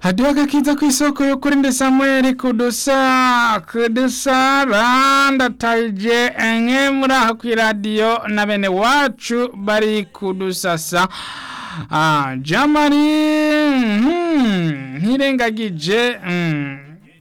haduha agakiza ku isoko y'ukuri ndi samweli kudusa kudusara ndataje enke muri aho kw'iradiyo na bene wacu bari kudusasa ah, jamari hmm, ntirengagije hmm,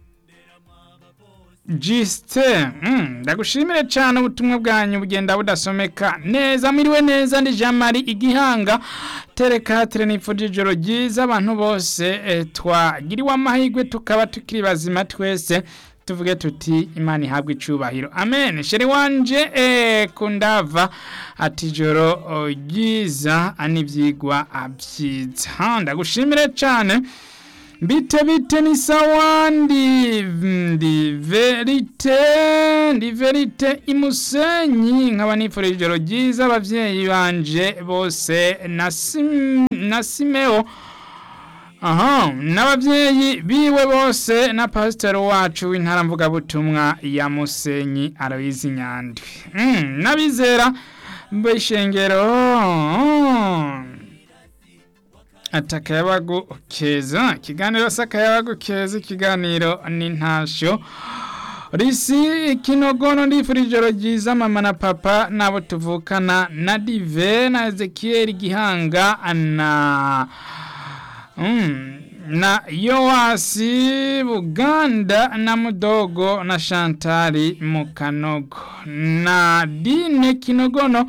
Jiste mm, ndagushimire cyane ubutumwa bwanyu bugenda budasomeka neza mwiriwe neza ndi Jean Marie igihanga tereka tere nipfuje ijoro ryiza abantu bose eh, twagiriwe amahirwe tukaba tukiri bazima twese tuvuge tuti imana ihabwe icubahiro amen sheri wanje eh, kundava ati ijoro oh, ryiza anivyigwa abyiza ndagushimire cyane bite bite ni sawa ndi ndi verite ndi verite imusenyi nkaba nifurije ijoro ryiza abavyeyi banje bose na sim, na simeo aha n'abavyeyi biwe bose na pasiteri wacu w'intara mvugabutumwa ya musenyi aloyizi nyandwi mm, n'abizera b'ishengero atakayabagu keza ikiganiro s'akayabagu keza ikiganiro n'intasho risi kinogono ndifurije ijoro ryiza mama na papa nabo tuvukana na dive na ezekiel gihanga na mm, na yoasi buganda na mudogo na shantari mukanogo na dine kinogono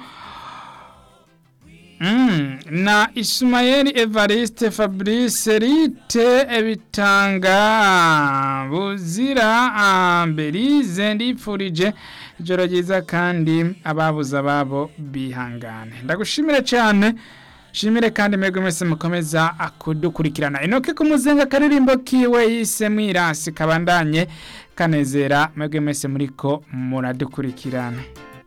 Mm, na Ismael Evariste Fabrice Rite ebitanga buzira Belize ndipfurije ijoro ryiza kandi ababuza babo bihangane ndagushimire cyane shimire kandi mwebwe mwese mukomeza kudukurikirana inoke ku muzenga karirimbo kiwe yise mwirasi kabandanye kanezera mwebwe mwese muriko muradukurikirana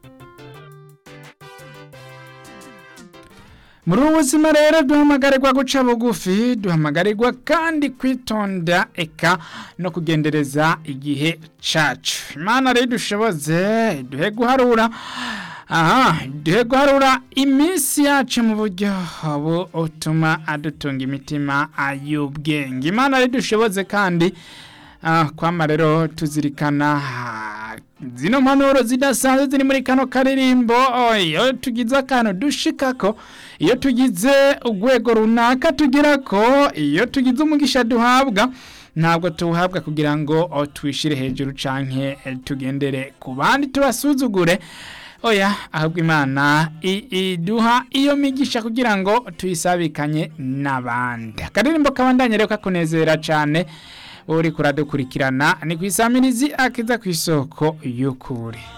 muri ubu buzima rero duhamagarirwa guca bugufi duhamagarirwa kandi kwitonda eka no kugendereza igihe cacu imana rero dushoboze duhe guharura aha duhe guharura iminsi yacu mu buryo butuma adutunga imitima y'ubwenge imana rero dushoboze kandi kwama rero tuzirikana zino mpanuro zidasanzwe ziri muri kano karirimbo iyo tugize akantu dushikako iyo tugize urwego runaka tugira ko iyo tugize umugisha duhabwa ntabwo tuwuhabwa kugira ngo twishyire hejuru canke tugendere ku bandi tubasuzugure oya ahubwo imana iduha iyo migisha kugira ngo tuyisabikanye n'abandi akaririmbo kabandanye rero kakunezera cyane uri kuradukurikirana ni ku isamirizi akiza ku isoko y'ukuri